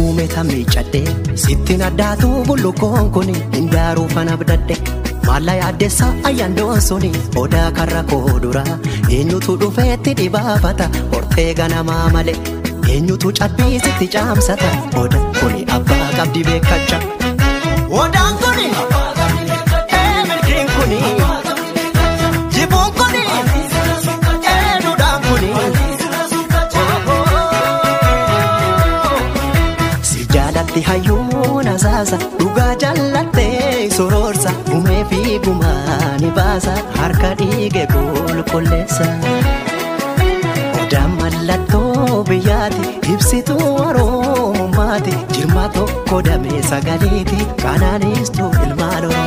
uume ta miicadhee sittiin addaatu bullukoon kun hin daaruu fana bidadhe maalla yaaddeessa ayyaandoon suni odaa karra koo dura eenyutu dhufeetti dhibaafata hortee ganamaa malee eenyutu cabbiisitti caamsata oda kuni abbaa qabdi beekacha. Odaan kuni ee milkiin kuni jibuun kuni ee duudhaan kuni. Si jaalatti hayyuun asaasa dhugaa jaallattee soroorsa gumee fi gumaa ni baasa harka dhiige qulqulleessa. Odaan mallattoo biyyaati ibsituu oromummaati jirma tokko damee sagaleeti kanaanis tu ilmaan oromoo.